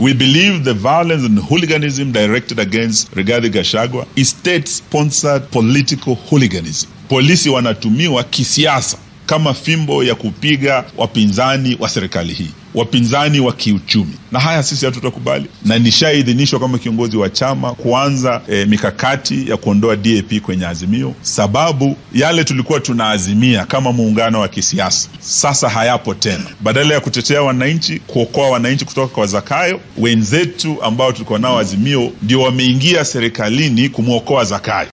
We believe the violence and hooliganism directed against Rigathi Gachagua is state-sponsored political hooliganism. Polisi wanatumiwa kisiasa kama fimbo ya kupiga wapinzani wa serikali hii, wapinzani wa kiuchumi, na haya sisi hatutakubali, na nishaidhinishwa kama kiongozi wa chama kuanza e, mikakati ya kuondoa DAP kwenye Azimio, sababu yale tulikuwa tunaazimia kama muungano wa kisiasa sasa hayapo tena. Badala ya kutetea wananchi, kuokoa wananchi kutoka kwa Zakayo, wenzetu ambao tulikuwa nao Azimio ndio wameingia serikalini kumwokoa Zakayo.